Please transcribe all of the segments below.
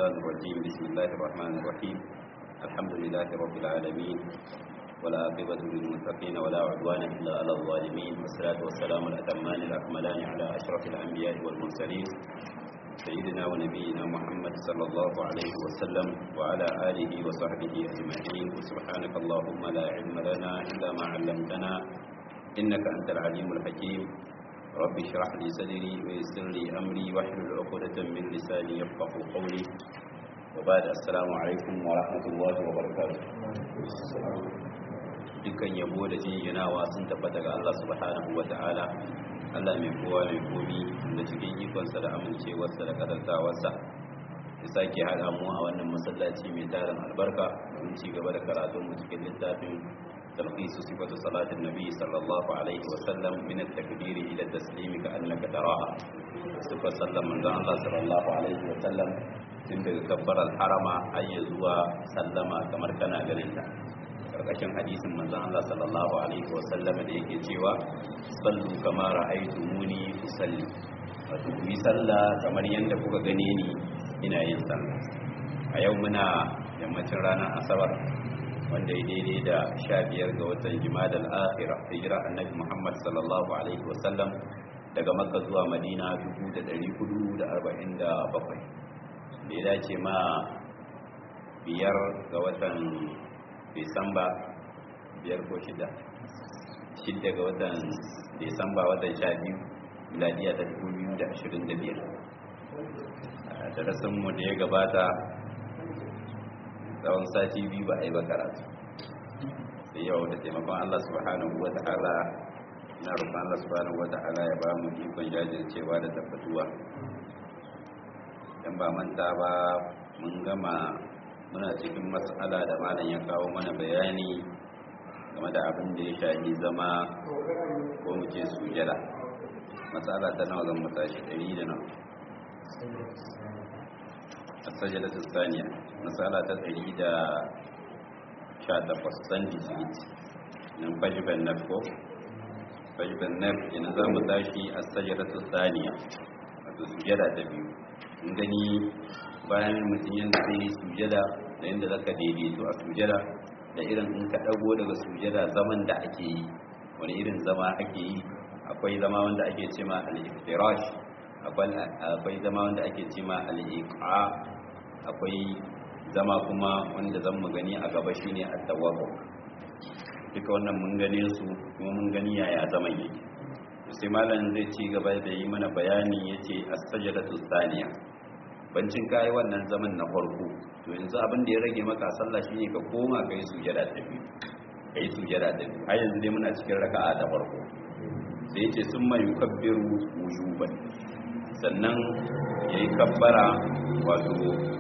الشيطان الرجيم بسم الله الرحمن الرحيم الحمد لله رب العالمين ولا عاقبة للمتقين ولا عدوان إلا على الظالمين والصلاة والسلام الأتمان الأكملان على أشرف الأنبياء والمرسلين سيدنا ونبينا محمد صلى الله عليه وسلم وعلى آله وصحبه أجمعين وسبحانك اللهم لا علم لنا إلا ما علمتنا إنك أنت العليم الحكيم رب اشرح لي صدري ويسر لي أمري واحلل عقدة من لساني يفقه قولي وبعد السلام عليكم ورحمة الله وبركاته dukkan yabo da jinjinawa sun tabbata ga Allah subhanahu wa ta'ala Allah mai kowa mai komi da cikin ikonsa da amincewarsa da kadartawarsa ya sake haɗa mu a wannan masallaci mai tarin albarka mun ci gaba da karatun mu cikin littafin talqisu sifatu salatin nabi sallallahu alaihi wa sallam min at-takbir ila at-taslim ka annaka taraha sifar sallan manzon Allah sallallahu alaihi wa sallam tun daga kabbarar harama har zuwa sallama kamar kana ganin ta karkashin hadisin manzon Allah sallallahu alaihi wasallam da yake cewa sallu kama ra'aytumuni usalli wato ku yi sallah kamar yadda kuka gane ni ina yin sallah a yau muna yammacin ranar asabar wanda ya daidai da sha biyar ga watan jimada al'akhira hijira annabi muhammad sallallahu alaihi wasallam daga makka zuwa madina 1447 da ya dace ma biyar ga watan disamba biyar ko shida shidda ga watan disamba watan sha biyu miladiya ta dubu biyu da ashirin da biyar a darasinmu da ya gabata tsawon sati biyu ba a yi ba karatu sai yau da taimakon allah subhanahu wa ta'ala na rufin allah subhanahu wa ta'ala ya ba mu ikon jajircewa da tabbatuwa dan ba manta ba mun gama muna cikin matsala da malam ya kawo mana bayani game da abin da ya shafi zama ko mu ce sujada matsala ta nawa zan mutashi ɗari da nawa asajada ta saniya matsala ta ɗari da sha takwas san disit nan fajiban naf ko fajiban naf yana za mu tashi asajada ta saniya wato sujada ta biyu in gani bayan mutum yadda zai yi sujada da yadda za ka daidaito a sujada da irin in ka ɗago daga sujada zaman da ake yi wani irin zama ake yi akwai zama wanda ake ce ma al-iftirash akwai zama wanda ake ce ma al-iqa akwai zama kuma wanda zan mu gani a gaba shine at-tawaffu duka wannan mun gane su kuma mun gani yaya zaman yake sai malam zai ci gaba da yi mana bayani yace as-sajdatu thaniya bancin kayi wannan zaman na farko to yanzu abin da ya rage maka sallah shine ka koma ka yi sujada ta biyu ka yi sujada ta biyu har yanzu dai muna cikin raka'a ta farko sai yace sun mai yukabbiru wujuban sannan yayi kabbara wato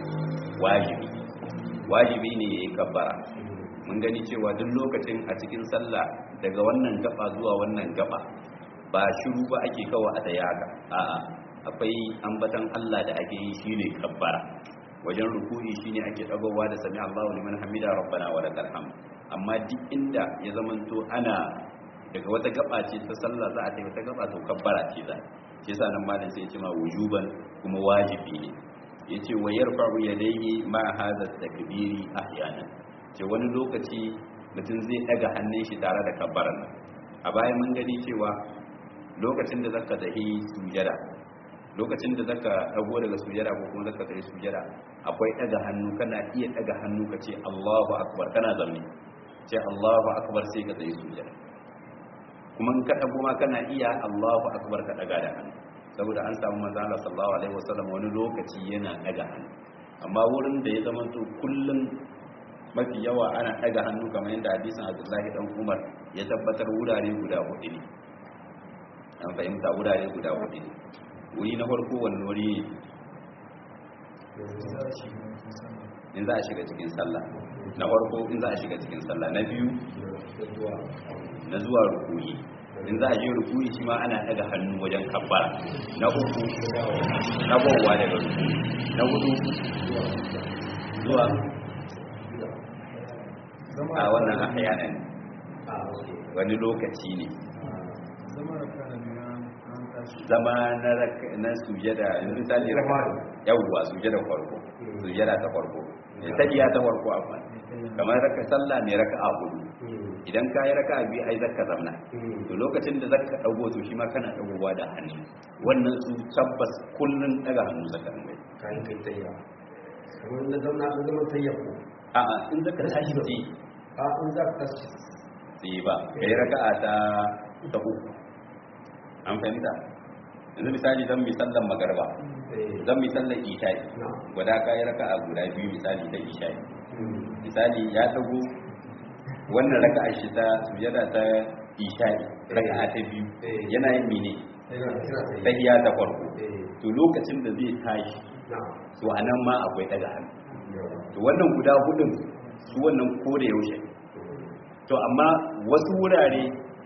wajibi wajibi ne yayi kabbara mun gani cewa duk lokacin a cikin sallah daga wannan gaba zuwa wannan gaba ba shiru ba ake kawo a daya haka a'a akwai ambatan Allah da ake yi shine kabbara wajen ruku'i shine ake dagowa da sami Allahu liman hamida rabbana wa lakal hamd amma duk inda ya zamanto ana daga wata gaba ce ta sallah za a ta wata gaba to kabbara ce za shi yasa nan malam sai ya ce ma wujuban kuma wajibi ne yace wa yarfa'u yadayhi ma hadha takbiri ahyanan ce wani lokaci mutum zai daga hannun shi tare da kabbaran a bayan mun gani cewa lokacin da zaka tahi sujada lokacin da zaka dago daga sujada ko kuma zaka tafi sujada akwai daga hannu kana iya daga hannu ka ce Allahu akbar kana zamne ce Allahu akbar sai ka tafi sujada kuma in ka dago ma kana iya Allahu akbar ka daga da hannu saboda an samu manzo Allah sallallahu alaihi wasallam wani lokaci yana daga hannu amma wurin da ya zama to kullun mafi yawa ana daga hannu kamar yadda hadisin Abdullahi dan Umar ya tabbatar wurare guda hudu ne an fahimta wurare guda hudu ne wuri na farko wani wuri in za a shiga cikin sallah na farko in za a shiga cikin sallah na biyu na zuwa rukuni in za a je rukuni shi ma ana daga hannu wajen kabbara na uku na gowa daga rukuni na hudu zuwa a wannan ahyanan wani lokaci ne zama na raka- na sujada yanzu misali raka yawwa sujada farko sujada ta farko tahiya ta farko amma kamar raka sallah ne raka'a hudu idan ka yi raka'a biyu ai zaka zamna to lokacin da zaka dago to shi ma kana dagowa da hannu wannan su tabbas kullun daga hannu zaka dinga yi. kayan kai tayya kamar na zauna an zama tayya ko a'a in zaka tashi sai a in za ka tashi sai ba kai raka'a ta ta uku an fahimta yanzu misali zan mi sallan magarba eh zan mi sallan isha'i na guda ka yi raka'a guda biyu misali ta isha'i misali ya dago wannan raka'a shi ta sujada ta isha'i raka'a ta biyu Eh. yana yin mene yana kira tayya tahiya ta farko eh to lokacin da zai tashi na to anan ma akwai daga hannu yawa to wannan guda hudun su wannan ko da yaushe to amma wasu wurare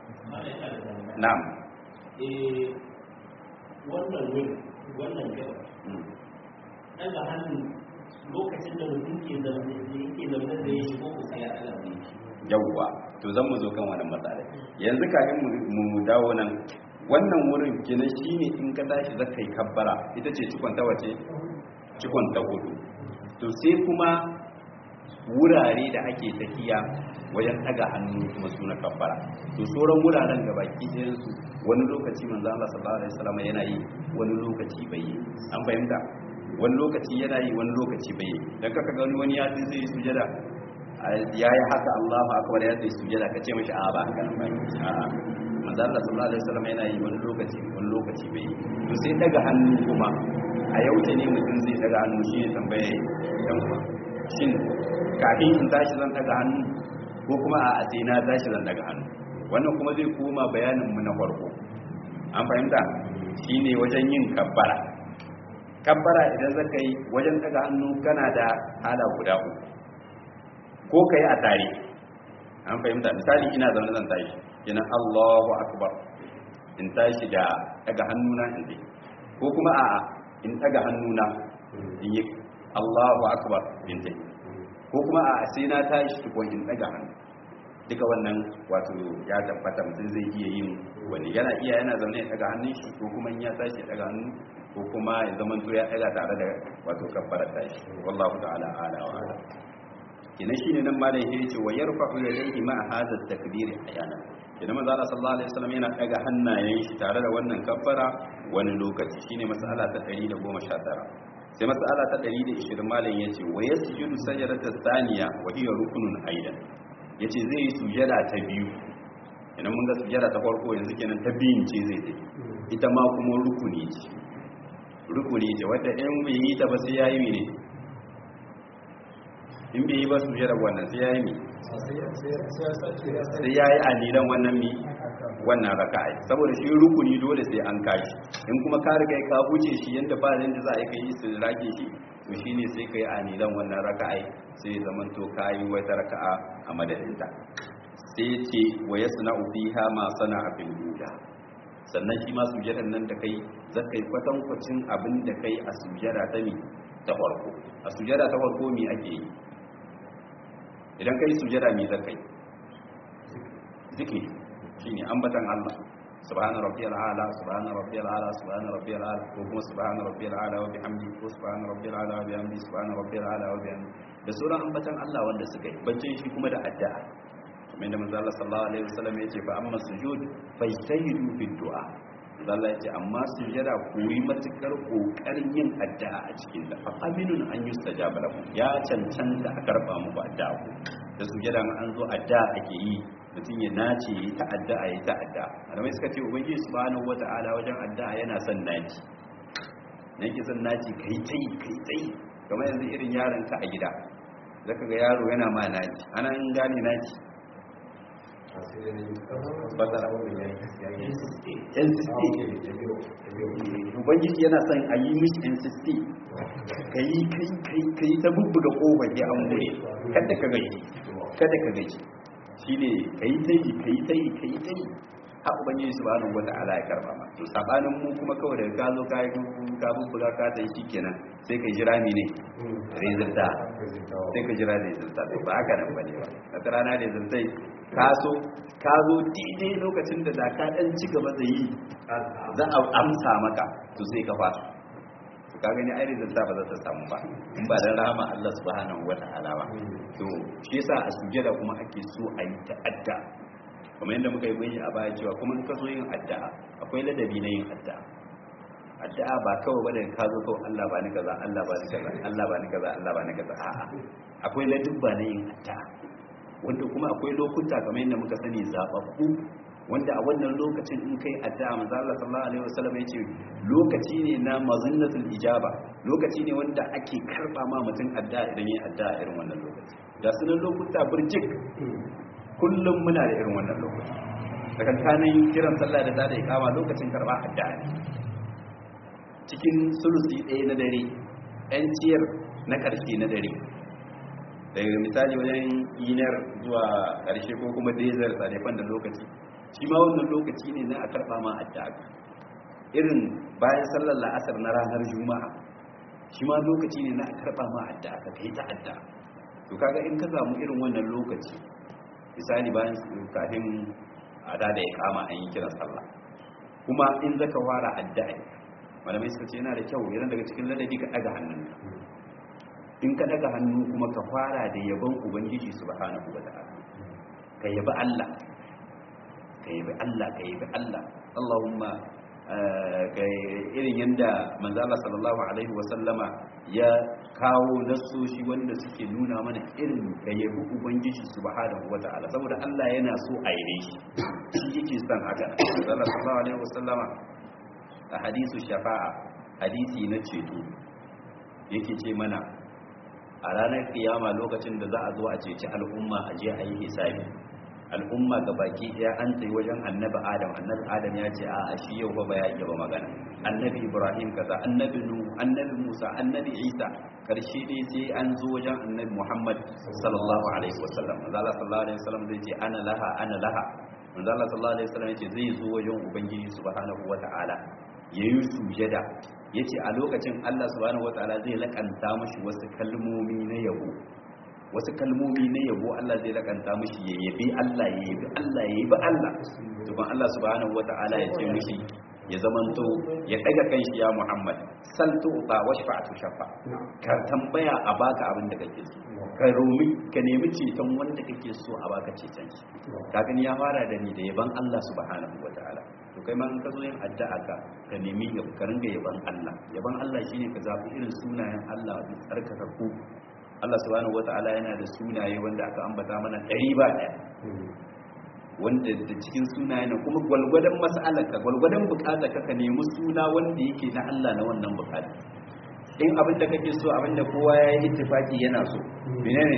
na'am eh wannan wuri wannan gaba Mm. daga hannu lokacin da mutum ke zaune da yake zaune da ya shigo ko sai ya daga ne yawwa to zan mu zo kan wannan matsala yanzu kafin mu mu dawo nan wannan wurin kenan shine in ka tashi zaka yi kabbara ita ce cikon ta wace cikon ta hudu to sai kuma wurare da ake tafiya wajen daga hannu kuma suna kabbara to sauran wuraren ga baki ɗayan su wani lokaci manzo Allah sallallahu alaihi wasallam yana yi wani lokaci bai yi an fahimta wani lokaci yana yi wani lokaci bai yi dan kaka ga wani ya ce zai yi sujada ya yi haka Allahu akbar ya ce sujada kace mishi a ba haka nan ba a manzo Allah sallallahu alaihi wasallam yana yi wani lokaci wani lokaci bai yi to sai daga hannu kuma a yau ne mutum zai daga hannu shi ne tambaye dan uwa shin kafin in tashi zan daga hannu ko kuma a sai na tashi zan daga hannu wannan kuma zai koma bayanin mu na farko an fahimta shine wajen yin kabbara kabbara idan zaka yi wajen daga hannu kana da hala guda uku ko kai a tare an fahimta misali ina zaune zan tashi ina Allahu akbar in tashi da daga hannuna in dai ko kuma a'a in daga hannuna in yi Allahu akbar in dai ko kuma a sai na tashi tukun in daga hannu duka wannan wato ya tabbata mutum zai iya yin wani yana iya yana zaune ya daga hannun shi ko kuma in ya tashi ya daga hannu ko kuma ya zama to ya daga tare da wato kabbara tashi wallahu ta'ala ala wa ala kina shine nan malam ya ce wa yarfa'u yadayhi ma hadha at-takbir ayana kina manzo Allah sallallahu alaihi wasallam yana daga hannayen shi tare da wannan kabbara wani lokaci shine mas'ala ta 119 sai mas'ala ta 120 malam yace wa yasjudu sajdata thaniya wa hiya ruknun aidan yace zai yi sujada ta biyu idan mun ga sujada ta farko yanzu kenan ta biyun ce zai tafi ita ma kuma rukuni ce rukuni ce wadda in bai yi ta ba sai yayi ne in bai yi ba sujada wannan sai yayi ne sai yayi alilan wannan mi wannan raka'a saboda shi rukuni dole sai an kashi in kuma ka riga ka huce shi yanda ba yanda za a yi kai su rage shi to shine sai kai anilan wannan raka'a sai zaman to kai wata raka'a a madadinta sai ce wa yasna'u fiha ma sana'a bil ula sannan shi ma sujadan nan da kai zakai kwatan kwacin abin da kai a sujada ta mi ta farko a sujada ta farko mi ake yi idan kai sujada mi zakai zikiri shine ambatan Allah subhana rabbiyal a'la subhana rabbiyal a'la subhana rabbiyal a'la ko kuma subhana rabbiyal a'la wa bihamdi ko subhana rabbiyal a'la wa bihamdi subhana rabbiyal a'la wa bihamdi da sauran ambatan Allah wanda suka yi baccin shi kuma da addu'a kamar da manzo Allah sallallahu alaihi wasallam yace fa amma sujud fajtahidu fi du'a manzo Allah yace amma sujada ku yi matukar kokarin yin addu'a a cikin ta fa aminun an yustajaba lakum ya cancanta a karba muku addu'a ku da sujada an zo addu'a ake yi mutum ya nace ya ta addu'a ya ta addu'a malamai suka ce ubangiji subhanahu wata'ala wajen addu'a yana son naci na yake son naci kai tai kai tai kamar yanzu irin yaron ka a gida zaka ga yaro yana ma naci ana in gane naci basara ubangiji yana son a yi mishi insist ka yi kai kai kai ta bubbuga kofar ya an gure kada ka gaji kada ka gaji shi ne ka yi tayi ka yi tayi ka yi tayi ha ubangiji subhanahu wata'ala ya karba ma to sabanin mu kuma kawai daga ka zo ka yi ka bubbuga ka tayi shikenan sai ka jira mi ne resulta sai ka jira resulta to ba haka nan bane ba wata rana resulta ka so ka zo daidai lokacin da da ka dan ci gaba da yi za a amsa maka to sai ka fara to ka gani ai rizalta ba za ta samu ba in ba dan rahama Allah subhanahu wata'ala ba to shi yasa a sujada kuma ake so a yi ta'adda kamar yadda muka yi bayani a baya cewa kuma in ka zo yin addu'a akwai ladabi na yin addu'a addu'a ba kawai bane ka zo kawai Allah ba ni kaza Allah ba ni kaza Allah ba ni kaza Allah ba ni kaza a'a akwai ladabba na yin addu'a wanda kuma akwai lokuta kamar yadda muka sani zababbu wanda a wannan lokacin in kai addu'a manzo Allah sallallahu alaihi wasallam yace lokaci ne na mazinnatul ijaba lokaci ne wanda ake karba ma mutum addu'a idan yayin addu'a irin wannan lokaci da sunan lokuta burjik kullum muna da irin wannan lokaci tsakankanin kiran sallah da zada ikama lokacin karba addu'a ne cikin sulusi ɗaya na dare yan ciyar na ƙarshe na dare daga misali wajen yinar zuwa ƙarshe ko kuma dezar tsadefan da lokaci shi ma wannan lokaci ne na a karɓa ma addu'a irin bayan sallar la'asar na ranar juma'a shi ma lokaci ne na a karɓa ma addu'a ka kai ta addu'a to kaga in ka samu irin wannan lokaci misali bayan kafin a da ya kama an yi kiran sallah kuma in zaka fara addu'a malamai suka ce yana da kyau yana daga cikin ladabi ka daga hannun in ka daga hannu kuma ka fara da yabon ubangiji subhanahu wa ta'ala ka yabi Allah ka yabi Allah ka yabi Allah Allahumma ga irin yanda manzo Allah sallallahu alaihi wa sallama ya kawo nasoshi wanda suke nuna mana irin ka yabi ubangiji subhanahu wa ta'ala saboda Allah yana so a yi shi shi yake son haka manzo Allah sallallahu alaihi wa sallama a hadisu shafa'a hadisi na ceto yake ce mana a ranar kiyama lokacin da za a zo a ceci al'umma a je a yi hisabi al'umma ga baki ɗaya an tsaye wajen annabi adam annabi adam ya ce a shi yau ba ya iya ba magana annabi ibrahim kaza annabi nu annabi musa annabi isa karshe dai sai an zo wajen annabi muhammad sallallahu alaihi wasallam manzo Allah sallallahu alaihi wasallam zai ce ana laha ana laha manzo Allah sallallahu alaihi wasallam yace zai zo wajen ubangiji subhanahu wataala yayi sujada yace a lokacin Allah subhanahu wataala zai lakanta mashi wasu kalmomi na yabo wasu kalmomi na yabo Allah zai lakanta mashi ya yabi Allah ya yabi Allah ya yabi Allah tukun Allah subhanahu wataala ya ce mashi ya zamanto ya daga kanshi ya Muhammad sal tuqa washfa'tu shafa ka tambaya a baka abin da kake so ka romi ka nemi ceton wanda kake so a baka ceton shi kafin ya fara da ni da yaban Allah subhanahu wataala to kai ma in ka zo yin addu'a ka ka nemi ka ringa yaban Allah yaban Allah shine ka zabi irin sunayen Allah da tsarkaka ku Allah subhanahu wataala yana da sunaye wanda aka ambata mana ɗari ba ɗaya wanda da cikin sunayen kuma gwalgwadon mas'alarka gwalgwadon bukata ka ka nemi suna wanda yake na Allah na wannan bukata in abin da kake so abin da kowa ya yi ittifaki yana so menene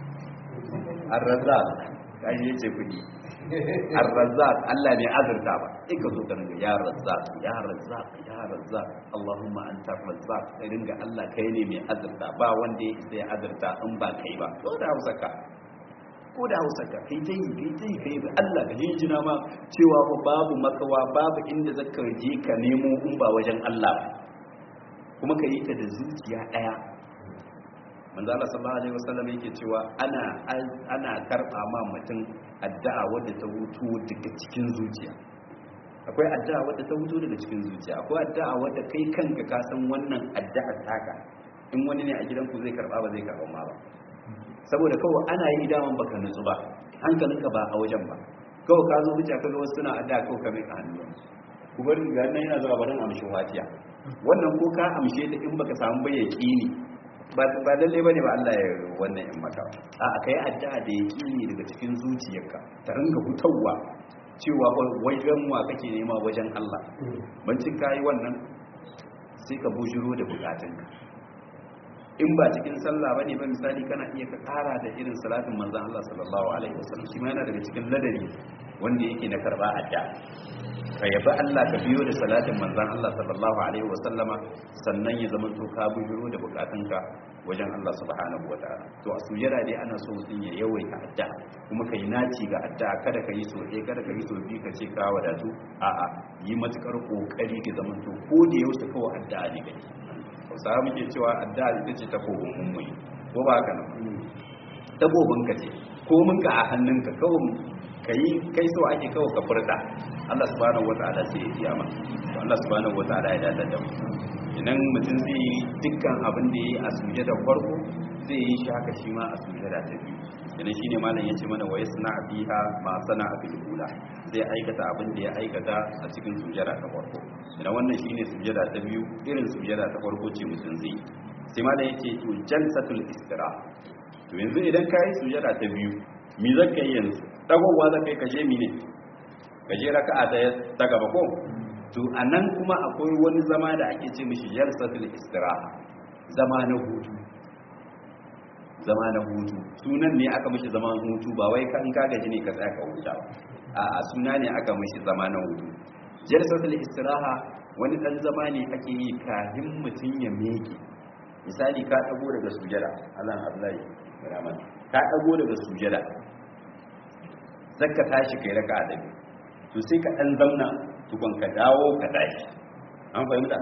ar-razzaq kai yace kudi ar-razzaq Allah ne azurta ba sai ka zo ka ringa ya razzaq ya razzaq ya razzaq Allahumma anta razzaq kai ringa Allah kai ne mai azurta ba wanda ya isa ya azurta in ba kai ba ko da Hausa ka ko da Hausa ka kai dai kai dai kai ba Allah ka jinjina ma cewa fa babu makawa babu inda zaka je ka nemo in ba wajen Allah ba kuma ka yi ta da zuciya daya manzo Allah sallallahu alaihi wasallam yake cewa ana ana karba ma mutum addu'a wadda ta hutu daga cikin zuciya akwai addu'a wadda ta hutu daga cikin zuciya akwai addu'a wadda kai kanka ka san wannan addu'ar taka in wani ne a gidanku zai karba ba zai karba ma ba saboda kawai ana yi daman baka nutsu ba hankalinka ba a wajen ba kawai ka zo wuce ka ga wasu suna addu'a kawai ka mai hannu ku bar ga nan yana zuwa barin amshin watiya wannan ko ka amshe ta in baka samu bai yaqini ba ba lalle bane ba Allah ya wannan in maka a kai addu'a da yaqini daga cikin zuciyarka ta ringa hutawa cewa wajen wa kake nema wajen Allah bancin kai wannan sai ka bujiro da bukatunka in ba cikin sallah bane ba misali kana iya ka kara da irin salatin manzon Allah sallallahu alaihi wasallam shi ma yana daga cikin ladabi wanda yake na karba addu'a ka yabi Allah ka biyo da salatin manzan Allah sallallahu alaihi wa sallama sannan ya zama to ka bujiro da bukatunka wajen Allah subhanahu wa ta'ala to a sujada dai ana so mutum ya yawaita addu'a kuma kai naci ga addu'a kada ka yi so ɗaya kada ka yi so biyu ka ce ka wadatu a'a yi matukar kokari ka zama to ko da yaushe kawai addu'a ne kake Hausawa muke cewa addu'a ita ce ta kogon mummuni ko ba haka nan dabobinka ce ko minka a hannunka kawai kai kai so ake kawai ka furta Allah subhanahu wataala sai ya biya ma to Allah subhanahu wataala ya dada da mu idan mutum zai yi dukkan abin da yayi a sujada farko zai yi shi haka shi ma a sujada ta biyu idan shine malam yace mana wa yasna biha ma sana fil ula zai aikata abin da ya aikata a cikin sujada ta farko idan wannan shine sujada ta biyu irin sujada ta farko ce mutum zai sai malam yace to jalsatul istira to yanzu idan kai sujada ta biyu mi zaka yi yanzu dagowa zaka yi kaje mi ne kaje raka'a ta ta gaba ko to anan kuma akwai wani zama da ake ce mishi jalsatul istiraha zama na hutu zama na hutu sunan ne aka mishi zaman hutu ba wai kan ka gaji ne ka tsaya ka huta ba a'a suna ne aka mishi zama na hutu jalsatul istiraha wani dan zama ne ake yi kafin mutun ya meke misali ka dago daga sujada Allah Abdullahi rahman ka dago daga sujada zakka tashi kai raka'a da to sai ka dan zauna tukun ka dawo ka tashi an fahimta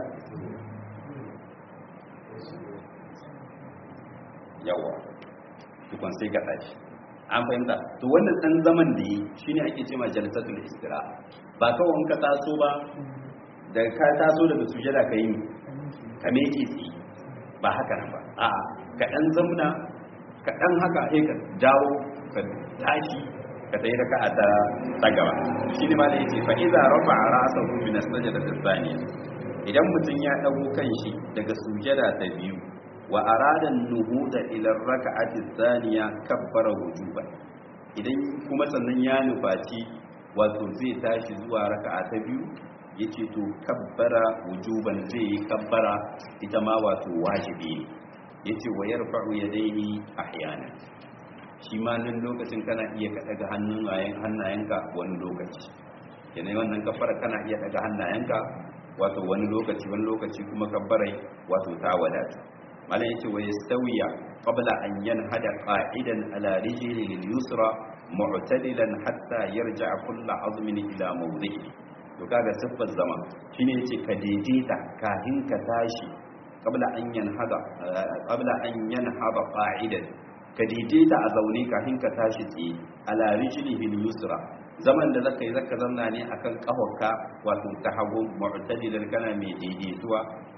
yawa tukun sai ka tashi an fahimta to wannan dan zaman da yi shine ake cewa jalsatul istira ba kawai in ka taso ba da ka taso daga sujada ka yi ka meke tsi ba haka nan ba a ka dan zamna ka dan haka sai ka dawo ka tashi ka tayi raka'a ta ta gaba shine ma da yace fa idza rafa'a ra'sahu min as-sajdati ath-thaniya idan mutun ya dago kanshi daga sujada ta biyu wa arada nuhuda ila raka'ati thaniya kabbara wujuban idan kuma sannan ya nufaci wato zai tashi zuwa raka'a ta biyu yace to kabbara wujuban zai yi kabbara ita ma wato wajibi ne yace wa yarfa'u yadayhi ahyana shi ma nan lokacin kana iya ka daga hannayen hannayenka wani lokaci kenan wannan kabbara kana iya daga hannayenka wato wani lokaci wani lokaci kuma kabbarai wato ta wadata malam yace wa yastawiya qabla an yanhada qa'idan ala rijlihi al-yusra mu'tadilan hatta yarja'a kullu azmin ila mawdihi to kaga siffar zama shine yace ka daidaita kafin ka tashi qabla an yanhada qabla an yanhada qa'idan ka daidaita a zaune kafin ka tashi tsaye ala rijlihi al-yusra zaman da zaka yi zaka zanna ne akan kafarka wato ta hagu mu'tadilan kana mai daidaituwa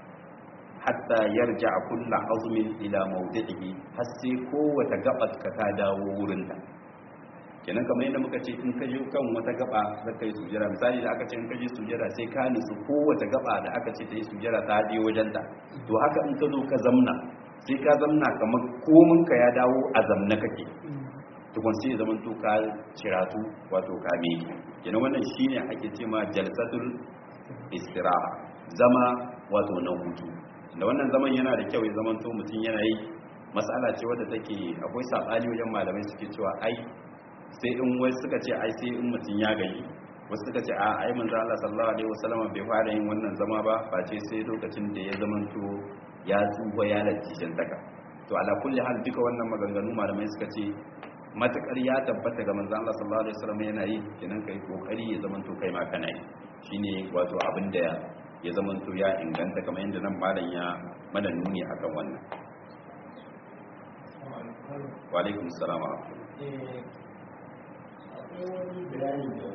hatta yarja kullu azmin ila mawdi'ihi har sai kowace gabar ka ta dawo wurin ta kenan kamar yadda muka ce in ka je kan wata gaba zaka yi sujjara misali da aka ce in ka je sujjara sai ka nutsu kowace gaba da aka ce ta yi sujjara ta je wajen ta to haka in ka zo ka zamna sai ka zamna kamar komin ka ya dawo a zamna kake tukun sai zaman to ka ciratu wato ka meke kenan wannan shine ake ce ma jalsatul istiraha zama wato na hutu da wannan zaman yana da kyau ya zaman to mutum yana yi matsala ce wadda take akwai sabani wajen malamai suke cewa ai sai in wasu suka ce ai sai in mutum ya gaji wasu suka ce a ai manzo Allah sallallahu alaihi wasallam bai fara yin wannan zama ba face sai lokacin da ya zaman to ya tsufa ya lalace taka to ala kulli hal duka wannan maganganu malamai suka ce matakar ya tabbata ga manzo Allah sallallahu alaihi wasallam yana yi kenan kai kokari ya zaman to kai ma kana yi shine wato abin da ya zaman to ya inganta kamar yadda nan malam ya mana nuni akan wannan wa alaikum salam wa akwai wani bayani da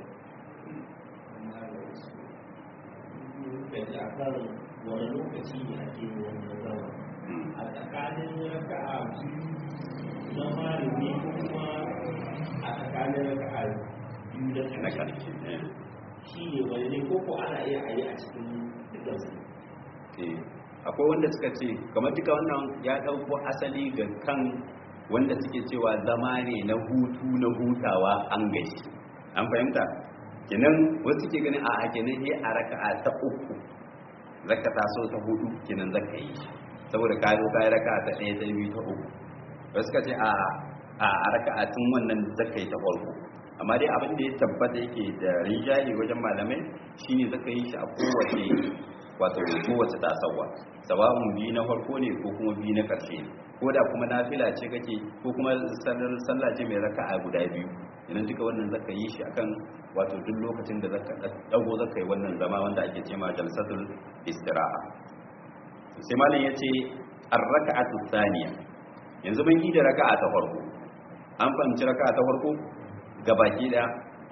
da ji akan wani lokaci ne ake yi wannan zama a tsakanin raka'a biyu na malami ko kuma a tsakanin raka'a biyu da na ƙarshe karshe shi ne wani ne ko ko ana iya a yi a cikin dukansu eh akwai wanda suka ce kamar duka wannan ya dauko asali ga kan wanda suke cewa zama ne na hutu na hutawa an gashi an fahimta kenan wasu ke ganin a kenan sai a raka'a ta uku zaka taso ta hudu kenan zaka yi saboda ka zo ka yi raka'a ta ɗaya ta biyu ta uku wasu suka ce a a raka'a tun wannan zaka yi ta farko amma dai abin da ya tabbata yake da rinjaye wajen malamai shine zaka yi shi a kowace wato kowace tasawa sawa'un biyu na farko ne ko kuma biyu na ƙarshe ne ko da kuma nafila ce kake ko kuma sallar sallah ce mai raka'a guda biyu idan duka wannan zaka yi shi akan wato duk lokacin da zaka dago zaka yi wannan zama wanda ake cewa jalsatul istiraha sai malam yace ar-raka'atu thaniya yanzu mun yi da raka'a ta farko an fahimci raka'a ta farko gabaki daya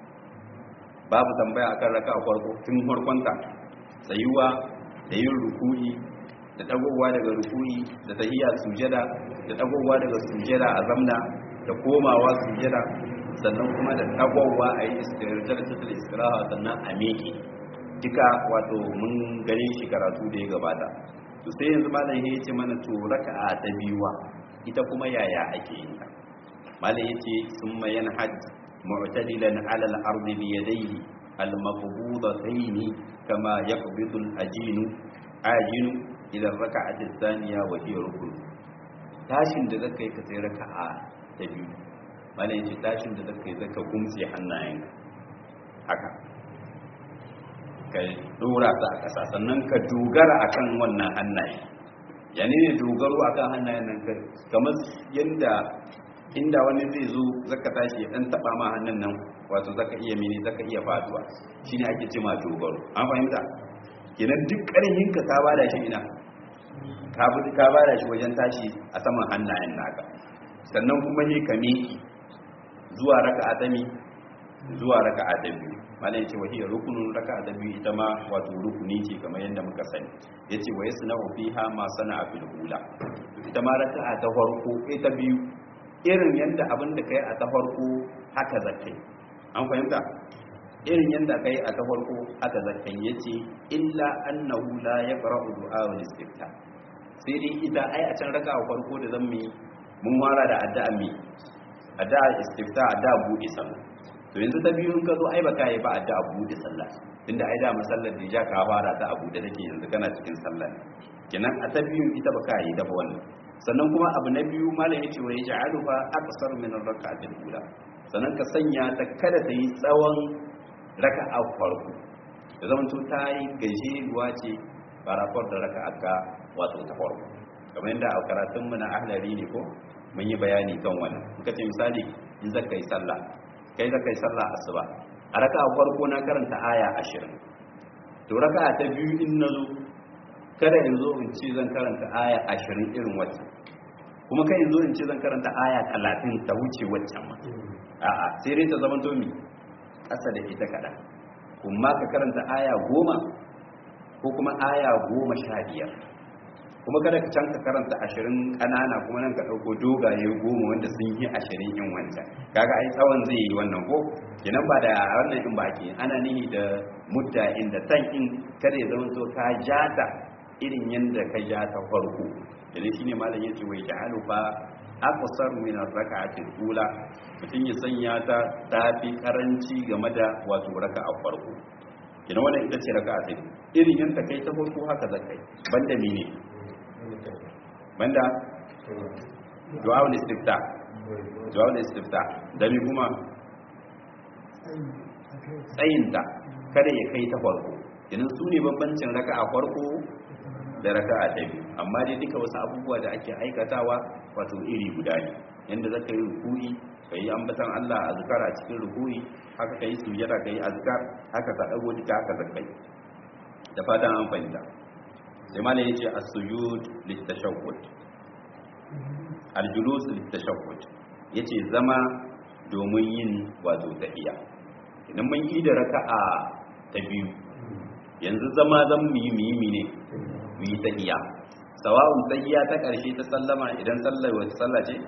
babu tambaya akan raka'a farko tun farkonta tsayuwa da yin ruku'i da dagowa daga ruku'i da tahiyya sujada da dagowa daga sujada a zamna da komawa sujada sannan kuma da dagowa a yi istirajar tattala istiraha sannan a meke duka wato mun gane shi karatu da ya gabata to sai yanzu malam ya ce mana to raka'a ta biyuwa ita kuma yaya ake yin ta malam ya ce summa yanhaj mu'tadilan ala al-ardi bi yadayhi al-maqbudatayn kama yaqbidu al-ajinu ajinu ila raka'ati thaniya wa hiya rukun tashin da zaka yi ka sai raka'a ta biyu malam ya ce tashin da zaka yi zaka gumtse hannayenka haka ka dora ta a ƙasa sannan ka dogara akan wannan hannaye yani ne dogaro akan hannayen nan kamar yadda inda wani zai zo zaka tashi ya dan taba ma hannun nan wato zaka iya mini zaka iya faduwa shine ake ce ma dogaro an fahimta kenan duk ƙarfin ka ka bada shi ina ka bi ka bada shi wajen tashi a saman hannayen naka sannan kuma ne ka miki zuwa raka'a ta mi zuwa raka'a ta biyu malai yace wahiya rukunun raka'a ta biyu ita ma wato rukuni ce kamar yadda muka sani yace wa yasna'u fiha ma sana'a fil ula ita ma raka'a ta farko ita biyu irin yadda abin da kai a ta farko haka zakai an fahimta irin yadda kai a ta farko haka zakai yace illa annahu la yaqra'u du'a wal istifta sai dai ita ai a can raka'a farko da zan mi mun fara da addu'a mi addu'a istifta addu'a buɗe sallah to yanzu ta biyu in ka zo ai baka yi ba addu'a buɗe sallah tunda ai da masallar da ja ka fara ta abu da take yanzu kana cikin sallah ne kenan a ta biyu ita baka yi da wannan sannan kuma abu na biyu malam yace wa yaj'alu fa aqsar min ar-rak'atil ula sannan ka sanya ta kada ta yi tsawon raka'a farko da zaman to ta yi gajeruwa ce farafar da raka'a ka wato ta farko kamar yadda a karatun mu na ahlari ne ko mun yi bayani kan wannan muka ce misali in zaka yi sallah kai zaka yi sallah asuba a raka'a farko na karanta aya 20 to raka'a ta biyu in nazo kada in zo in ce zan karanta aya 20 irin wacce kuma kai in zo in ce zan karanta aya 30 ta wuce waccan ma a'a sai dai ta zama to mi kasa da ita kada kuma ka karanta aya 10 ko kuma aya 15 kuma kada ka canka karanta ashirin ƙanana kuma nan ka ɗauko dogaye goma wanda sun yi ashirin yin wancan kaga ai tsawon zai yi wannan ko kenan ba da wannan in baki ana nihi da mutta inda tan in kada ya zama to ka jata irin yanda ka ja ta farko idan shine malam yace wai ja'alu fa aqsar min ar-rak'ati al-ula mutun ya sanya ta tafi karanci game da wato raka'a farko kenan wannan ita ce raka'a ta irin yanda kai ta farko haka zakai banda mene banda du'a'ul istifta du'a'ul istifta dami kuma tsayinta kada ya kai ta farko idan su ne bambancin raka'a farko da raka'a ta biyu amma dai duka wasu abubuwa da ake aikatawa wato iri guda ne yanda zaka yi ruku'i kai ambatan Allah azkar a cikin ruku'i haka kai sujada kai azkar haka ka dago duka haka zakai da fatan an fahimta sai malai yace as-sujud lit-tashahhud al-julus lit-tashahhud yace zama domin yin wato tahiyya idan mun yi da raka'a ta biyu yanzu zama zan mu yi mimi ne mu yi tahiyya sawa'un tahiyya ta karshe ta sallama idan sallar wata sallah ce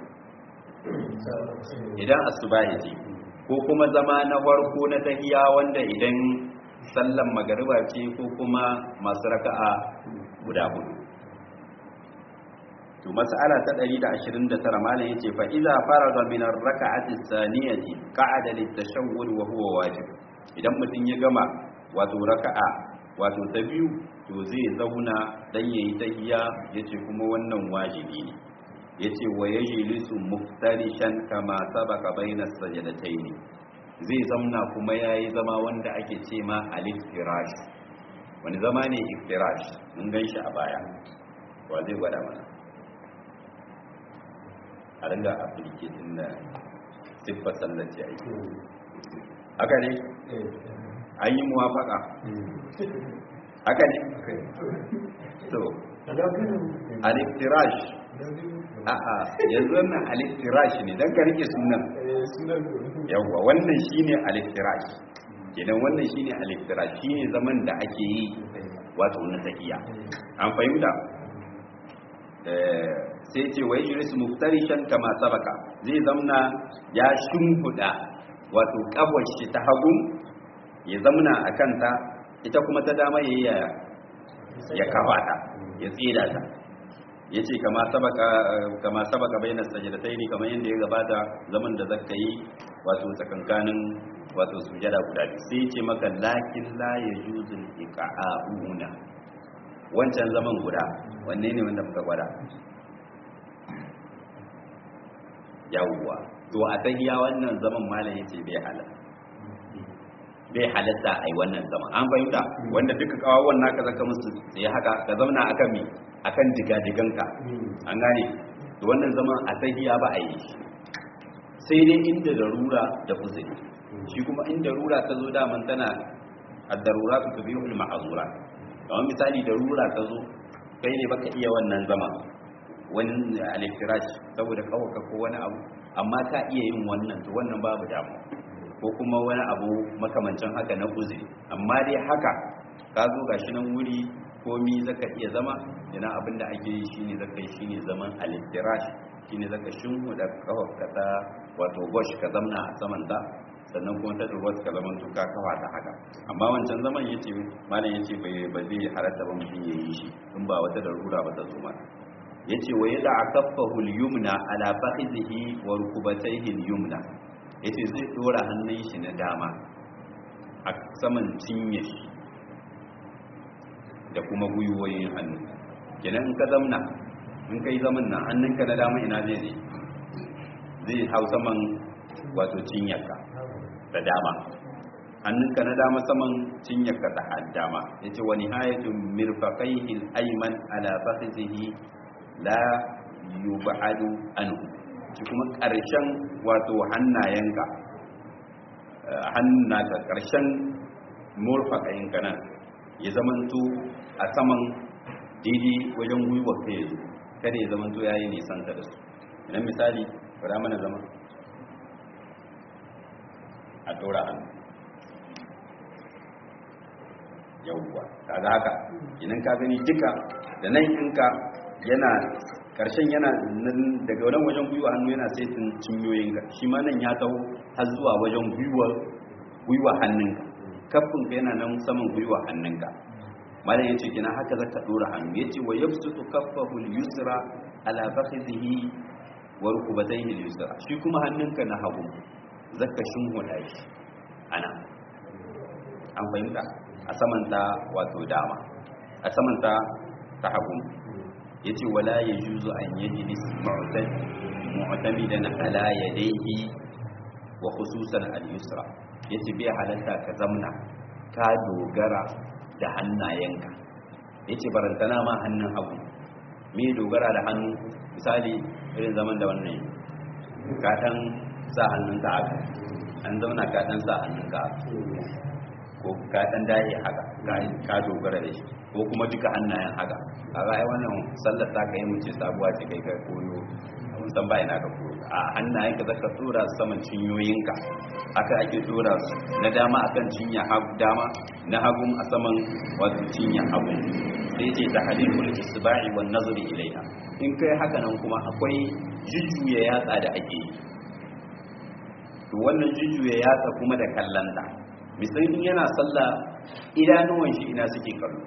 idan asubahi ce ko kuma zama na farko na tahiyya wanda idan sallan magariba ce ko kuma masu raka'a guda hudu to mas'ala ta 129 malam yace fa idza faraga min ar-rak'ati as-saniyati qa'ada lit-tashawwud wa huwa wajib idan mutun ya gama wato raka'a wato ta biyu to zai zauna dan yayi tahiyya yace kuma wannan wajibi ne yace wa yajlisu muftarishan kama sabaka baina as-sajdatayn zai zamna kuma yayi zama wanda ake ce ma al-iftirash wani zama ne iftirash mun gan shi a baya wa zai gwada mana a ringa applicating da siffar sallace aiki haka ne an yi muwafaka haka ne so al-iftirash a'a yanzu wannan aliftirash ne dan ka rike sunan yawwa wannan shine aliftirash kenan wannan shine aliftirash shine zaman da ake yi wato na tahiya an fahimta sai ce wai yuris muftarishan kama sabaka zai zamna ya shimfuda wato shi ta hagu ya zamna a kanta ita kuma ta dama ya ya kafa ta ya tsira ta ya ce kama sabaka bayanar sajadatai ne kamar yadda ya gabata zaman da zaka yi wato tsakankanin wato sujada guda biyu sai ce maka lakin la ya juzul iqa'una wancan zaman guda wanne ne wanda muka gwada yawwa to a tahiya wannan zaman malam yace bai halatta bai halatta ai wannan zaman an fahimta wanda duka kawawan naka zaka musu sai haka ka zauna akan mi akan digadiganka an gane to wannan zaman a tahiya ba a yi sai dai inda darura da uzuri shi kuma inda darura ta zo daman tana ad-daruratu tubihul ma'zurat kamar misali darura ta zo kai ne baka iya wannan zama wani aliftirash saboda kawaka ko wani abu amma ka iya yin wannan to wannan babu damu ko kuma wani abu makamancin haka na uzuri amma dai haka ka zo gashi nan wuri komi zaka iya zama yana abin da ake yi shine zaka yi shine zaman aliftirash shine zaka shinhu da kawaka ta wato gosh ka zamna a saman ta sannan kuma ta durwa ka zaman to ka kafa ta haka amma wancan zaman yace malam yace bai ba zai halatta ba mutum ya yi shi in ba wata darura ba ta zo mana yace wa yada akaffahu al-yumna ala fakhidhihi wa rukubatayhi al-yumna yace zai dora hannun shi na dama a saman cinye shi da kuma gwiwoyin hannu kenan in ka zamna in kai zaman nan hannunka na dama ina zai je zai hau saman wato cinyarka da dama hannunka na dama saman cinyarka da dama yace wa nihayatu mirfaqaihi al-ayman ala fakhidhihi la yub'adu anhu shi kuma ƙarshen wato hannayenka hannunka ƙarshen murfaƙayinka nan ya zamanto a saman daidai wajen gwiwa ka yanzu kada ya zamanto ya yi nisanta da su idan misali fara mana zama a ɗora hannu yauwa kaga haka idan ka gani duka da nan inka yana karshen yana daga wannan wajen gwiwa hannu yana saitin cinyoyinka shi ma nan ya taho har zuwa wajen gwiwa gwiwa hannunka kafin ka yana nan saman gwiwa hannunka malam yace kina haka zaka dora hannu yace wa yabsutu kaffahu al-yusra ala fakhidhihi wa rukbatayhi al-yusra shi kuma hannunka na hagu zaka shinhuda shi ana an fahimta a saman ta wato dama a saman ta ta hagu yace wala yajuzu an yajlis mu'tad mu'tamidan ala yadayhi wa khususan al-yusra yace bai halatta ka zamna ka dogara da hannayenka yace barantana ma hannun hagu me dogara da hannu misali irin zaman da wannan ka dan sa hannunka haka an zauna ka dan sa hannunka ko ka dan daye haka ka dogara da shi ko kuma duka hannayen haka kaga ai wannan sallar ta kai mu ce sabuwa ce kai ka koyo mun san bai na ka koyo a hannayen ka zaka tsora saman cinyoyinka haka ake tsora su na dama akan cinya hagu dama na hagu a saman wato cinya hagu sai ce ta halilul isba'i wan nazri ilaiha in kai haka nan kuma akwai jujjuya yatsa da ake yi to wannan jujjuya yatsa kuma da kallanta misali yana sallah idanuwan shi ina suke kallo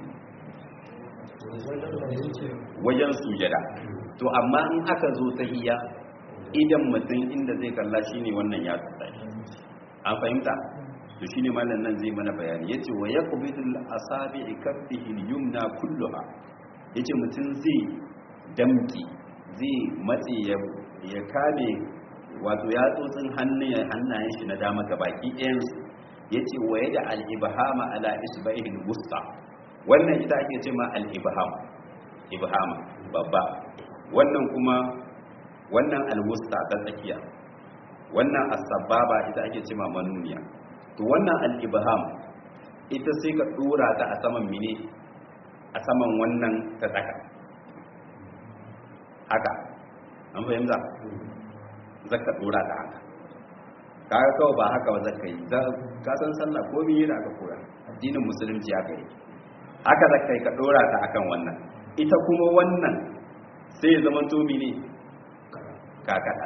wajen sujada to amma in aka zo ta hiya idan mutum inda zai kalla shine wannan ya tsaya an fahimta to shine mallan nan zai mana bayani yace wa yaqbidul asabi'i kaffihi al-yumna kulluha yace mutum zai damki zai matse ya ya kame wato yatsotsin hannayen shi na dama gabaki ɗayan su yace wa yada al-ibhama ala isba'ihi al-wusta wannan ita ake ce ma al-ibham ibhama babba wannan kuma wannan al-wusta ta tsakiya wannan as-sababa ita ake ce ma manuniya to wannan al-ibham ita sai ka dora ta a saman mine a saman wannan ta tsaka haka an fahimta zaka dora ta haka kaga kawai ba haka ba zaka yi ka san sallah ko biyu da aka koya addinin musulunci aka yi haka zaka yi ka dora ta akan wannan ita kuma wannan sai ya zama tomi ne ka kada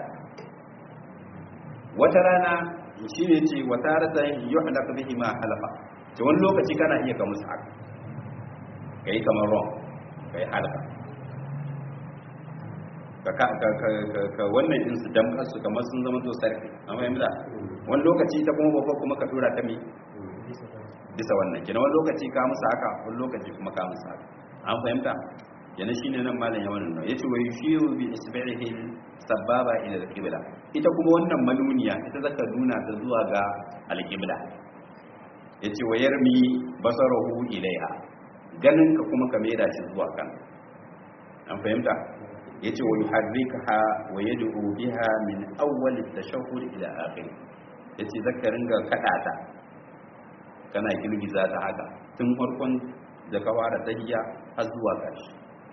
wata rana shi ne ce wata rata yi halaka bihi ma halafa ce wani lokaci kana iya ka musu haka ka yi kamar ron ka yi halaka ka wannan din su damkar su kamar sun zama to sarki amma yanzu da wani lokaci ta kuma babba kuma ka dora ta mi bisa wannan kina wani lokaci ka musu haka wani lokaci kuma ka musu haka an fahimta yana shine nan malam ya wannan yace wa yushiru bi isbi'ihi sababa ila al-qibla ita kuma wannan manuniya ita zaka nuna ta zuwa ga al-qibla yace wa yarmi basarahu ilaiha ganin ka kuma ka maida shi zuwa kan an fahimta yace wa yuharrikaha wa yad'u biha min awwal at-tashahhud ila akhir yace zaka ringa kada ta kana girgiza ta haka tun farkon da ka fara tahiyya har zuwa ƙarshe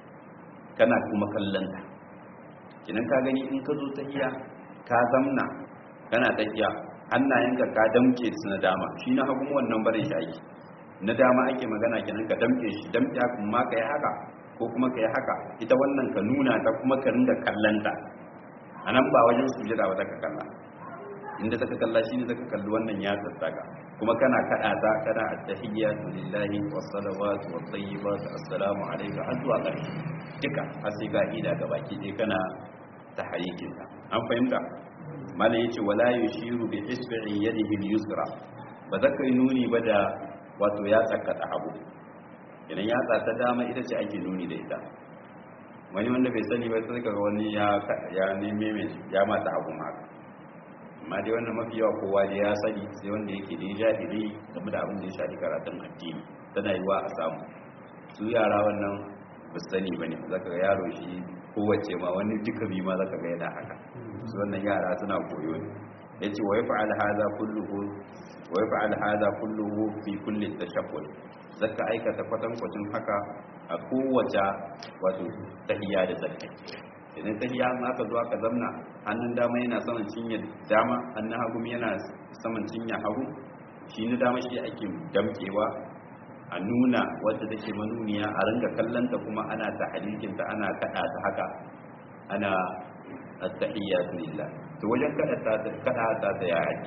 kana kuma kallon ta kinan ka gani in ka zo tahiyya ka zamna kana tahiyya hannayenka ka damke su na dama shi na hagu wannan barin shi ake na dama ake magana kenan ka damke shi damke kuma ka yi haka ko kuma ka yi haka ita wannan ka nuna ta kuma ka ringa kallanta a nan ba wajen sujada ba ka kalla inda zaka kalla shi ne zaka kalli wannan ya tsattaka kuma kana kada ta kana at-tahiyyatu lillahi was-salawatu wat-tayyibatu assalamu alayka har zuwa ƙarshe duka har sai ka ida ga baki dai kana tahrikin ta an fahimta malam yace wala yushiru bi isbi'i yadihi al-yusra ba zaka yi nuni ba da wato ya tsakata hagu idan ya ta dama ita ce ake nuni da ita wani wanda bai sani ba sai kaga wani ya ya neme mai ya mata abu ma amma dai wannan mafi yawa kowa dai ya sani sai wanda yake da jahili game da abin da ya shafi karatun addini tana yiwa a samu su yara wannan ba su sani bane zaka ga yaro shi kowace ma wani duka bi ma zaka ga yana haka su wannan yara suna koyo ne yace wa yaf'al hadha kulluhu wa yaf'al hadha kulluhu fi kulli tashakkul zaka aikata kwatankwacin haka a kowace wato tahiyya da zakka idan tahiyya ma aka zo aka zamna hannun dama yana saman cinya dama hannun hagu yana saman cinya hagu shi na dama shi ake damkewa a nuna wadda take manuniya a ringa kallanta kuma ana ta halikinta ana kada ta haka ana at-tahiyyatu lillah to wajen kada ta kada ta ta ya ake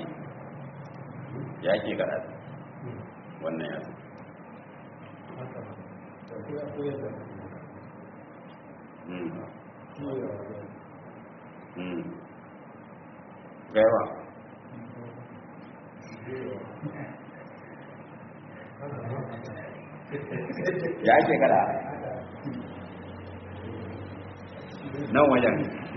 ya ake kada ta wannan ya gaiwa ya ake kada nan wajen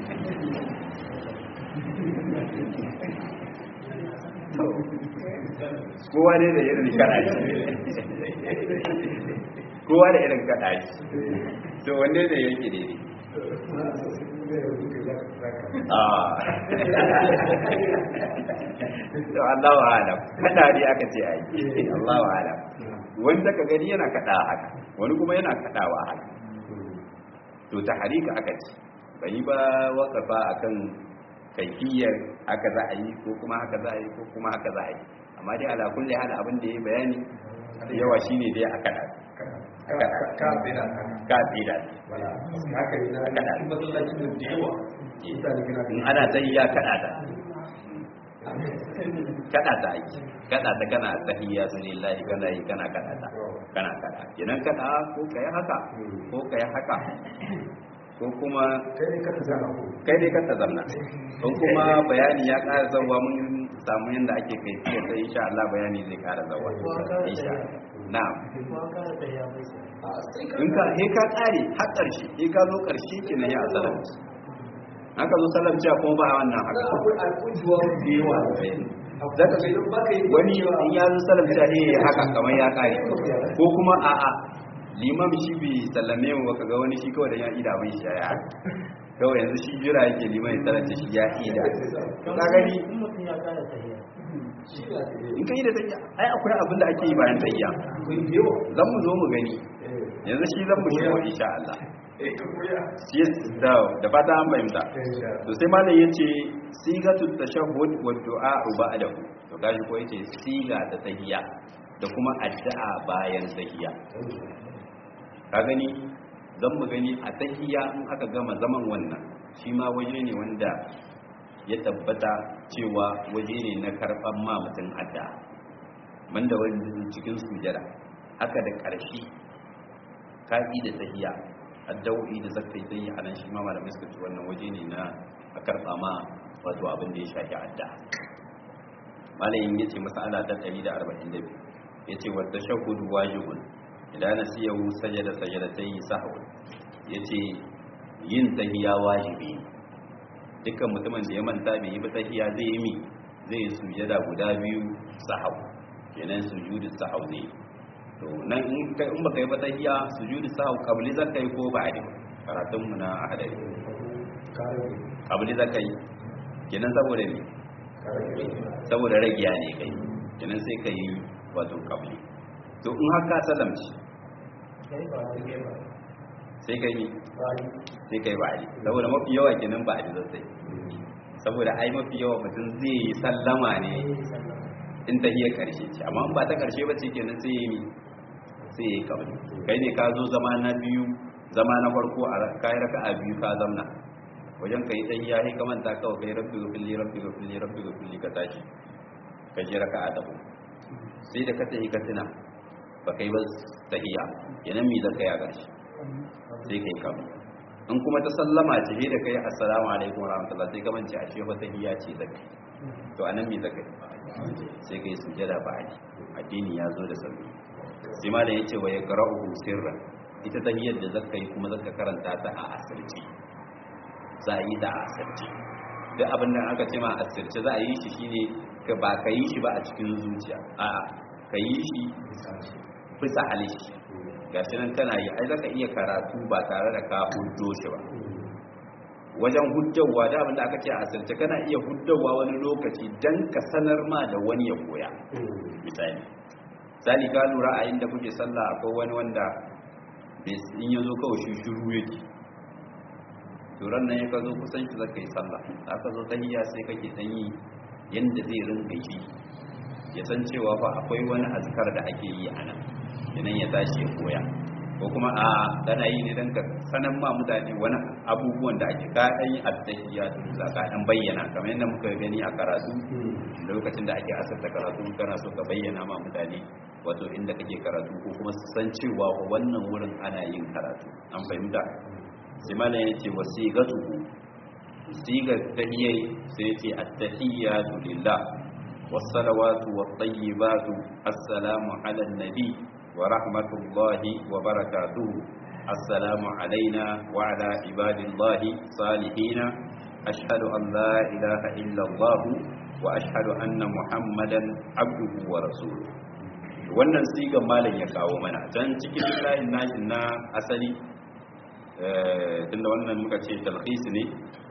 kowa ne da irin kada shi kowa da irin kada shi to wanne ne yake daidai to Allah wa alam kada ne aka ce ai Allah wa alam wanda ka gani yana kada haka wani kuma yana kadawa haka to ta harika aka ce bai ba wakafa akan kaifiyar haka za a yi ko kuma haka za a yi ko kuma haka za a yi amma dai ala kulli hal abin da ya bayani yawa shine dai a kada ka tsira ka tsira haka ne na kada masallacin da yawa mutane kana in ana tahiyya kada ta kada ta yi kada ta kana tahiyya lillahi kana yi kana kada ta kana kada kenan kada ko kai haka ko kai haka ko kuma kai ne ka tsara ko kai dai ka tazamna don kuma bayani ya ƙara zawa mun samu yadda ake kai fiye sai insha Allah bayani zai ƙara zawa insha na'am in ka he ka ƙare har ƙarshe he ka zo ƙarshe kenan ya salamci haka zo salamci kuma ba wannan haka akwai al'ujuwa da yawa zaka ga idan baka yi wani in ya zo salamci he haka kamar ya ƙare ko kuma a'a limam shi bi sallame mu baka ga wani shi kawai da ya ida mai shi ya kawai yanzu shi jira yake liman ya tarance shi ya ida ka gani in ka yi da tayya ai akwai abin da ake yi bayan tayya zan mu zo mu gani yanzu shi zan mu shigo insha Allah yes da da fata an fahimta to sai malam yace sigatu tashahhud wa du'a ba'dahu to gashi ko yace siga ta tahiyya da kuma addu'a bayan tahiyya ka gani zan mu gani a tahiyya in aka gama zaman wannan shi ma waje ne wanda ya tabbata cewa waje ne na karban ma mutum addu'a banda wani cikin sujada haka da ƙarshe ka'i da tahiyya addawo'i da zaka yi zai a nan shi ma malamai suka ci wannan waje ne na a karɓa ma wato abin da ya shafi adda malayin ya ce masala ta 142 ya ce wadda shahudu wajibun idan na siya wu sajada sajada ta yi sahawun ya ce yin tahiya wajibi dukkan mutumin da ya manta bai yi ba tahiya zai yi mi zai sujada guda biyu sahau kenan sujudu sahau ne to nan in kai in baka yi ba tahiya sujudu sahau qabli zakai ko ba'di karatun mu na hadari qabli zakai kenan saboda ne saboda ragiya ne kai kenan sai kai wato qabli to in haka salamci sai kai ni sai kai ba'di saboda mafi yawa kenan ba'di zai saboda ai mafi yawa mutum zai yi sallama ne in tahiyar karshe ce amma in ba ta karshe ba ce kenan sai yi ni sai ya yi kabari kai ne ka zo zama na biyu zama na farko a kayi raka a biyu ka zamna wajen ka yi ɗan ya yi kamanta kawai kai rabbi ga filli rabbi ga filli rabbi ga filli ka tashi ka je raka a tabo sai da ka tafi ka tuna ba kai ba tahiya yanan mi zaka ya gashi sai kai kabari in kuma ta sallama ce da kai assalamu alaikum warahmatullah sai ka mance a ce fa tahiya ce zaka to anan mi zaka sai kai sujada ba addini ya zo da sauki sai malam yace wa yaqra'uhu sirran ita tahiyyar da zaka yi kuma zaka karanta ta a asirce za a yi ta a asirce duk abin da aka ce ma a asirce za a yi shi shine ka ba ka yi shi ba a cikin zuciya a'a ka yi shi bisa halishi gashi nan kana yi ai zaka iya karatu ba tare da ka huddo shi ba wajen huddawa da abin da aka ce a asirce kana iya huddawa wani lokaci dan ka sanar ma da wani ya koya misali sali ka lura a inda kuke sallah akwai wani wanda in ya zo kawai shi shuru yake turan nan ya ka zo kusan shi zaka yi sallah da aka zo tahiyya sai kake dan yi yanda zai rinka yi ya san cewa fa akwai wani azkar da ake yi a nan idan ya tashi ya koya ko kuma a kana yi ne dan ka sanan ma mutane wani abubuwan da ake ka dan yi attahiyya da ka dan bayyana kamar yadda muka gani a karatu lokacin da ake asarta karatu kana so ka bayyana ma mutane wato inda kake karatu ko kuma su san cewa wannan wurin ana yin karatu an fahimta sai malam yace wasigatuhu sigar tahiyyai sai yace at-tahiyyatu lillah was-salawatu wat-tayyibatu assalamu ala an-nabi wa rahmatullahi wa barakatuhu assalamu alaina wa ala ibadillahi salihina ashhadu an la ilaha illa allah wa ashhadu anna muhammadan abduhu wa rasuluhu wannan sigan malam ya kawo mana can cikin layin nashin na asali tunda wannan muka ce talhis ne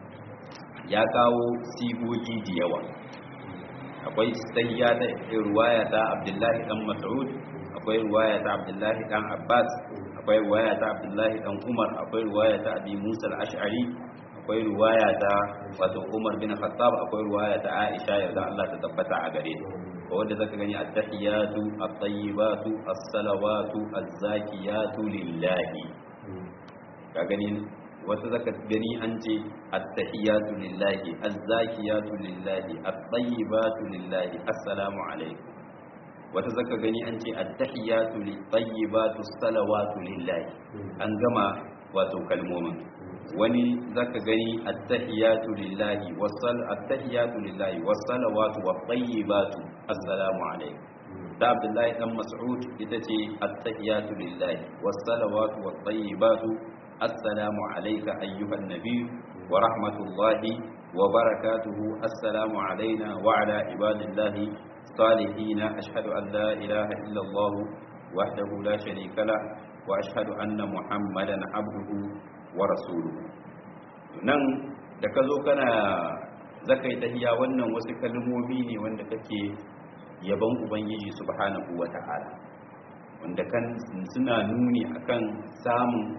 ya kawo sigogi da yawa akwai sayya da ruwaya ta abdullahi dan mas'ud akwai ruwaya ta abdullahi dan abbas akwai ruwaya ta abdullahi dan umar akwai ruwaya ta abi musa al-ash'ari akwai ruwaya ta wato umar bin khattab akwai ruwaya ta aisha yarda Allah ta tabbata a gare ta wanda zaka gani at-tahiyatu at-tayyibatu as-salawatu az-zakiyatu lillahi ka gani wata zaka gani an ce at-tahiyatu lillahi az-zakiyatu lillahi at-tayyibatu lillahi assalamu alaikum wata zaka gani an ce at-tahiyatu lit-tayyibatu as-salawatu lillahi an gama wato kalmomin wani zaka gani at-tahiyatu lillahi was-sal at-tahiyatu lillahi was-salawatu wat-tayyibatu assalamu alaikum da Abdullahi dan Mas'ud ita ce at-tahiyatu lillahi was-salawatu wat-tayyibatu assalamu alayka ayyuhan nabiy wa rahmatullahi wa barakatuhu assalamu alayna wa ala ibadillahi salihin ashhadu an la ilaha illa Allah wahdahu la sharika lah wa ashhadu anna muhammadan abduhu wa rasuluhu nan da ka zo kana zakai tahiya wannan wasu kalmomi ne wanda kake yaban ubangiji subhanahu wata'ala wanda kan suna nuni akan samun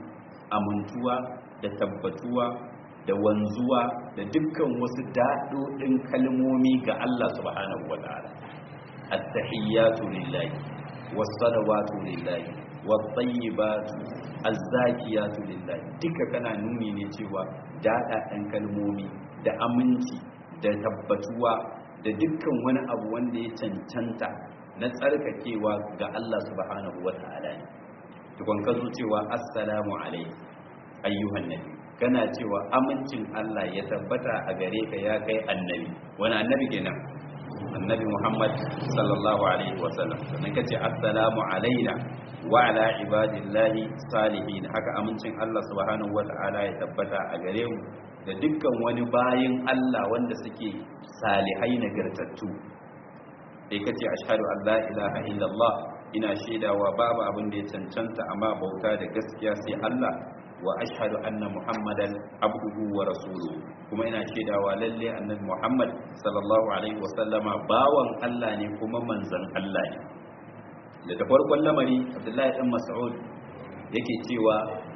amintuwa da tabbatuwa da wanzuwa da dukkan wasu daɗoɗin kalmomi ga Allah subhanahu wa ta'ala at-tahiyyatu lillahi was-salawatu lillahi wat-tayyibatu az-zakiyatu lillahi duka kana nuni ne cewa daɗaɗen kalmomi da aminci da tabbatuwa da dukkan wani abu wanda ya cancanta na tsarkakewa ga Allah subhanahu wa ta'ala ne tukon ka zo cewa assalamu alaikum ayyuhan nabi kana cewa amincin Allah ya tabbata a gare ka ya kai annabi wani annabi kenan annabi Muhammad sallallahu alaihi wasallam sannan kace assalamu alaina wa ala ibadillahi salihin haka amincin Allah subhanahu wata'ala ya tabbata a gare mu da dukkan wani bayin Allah wanda suke salihai nagartattu sai kace ashhadu an la ilaha illallah ina shaidawa babu abin da ya cancanta amma bauta da gaskiya sai Allah wa ashhadu anna muhammadan abduhu wa rasuluhu kuma ina shaidawa lalle annabi muhammad sallallahu alaihi wasallama bawan Allah ne kuma manzon Allah ne daga farkon lamari abdullahi dan mas'ud yake cewa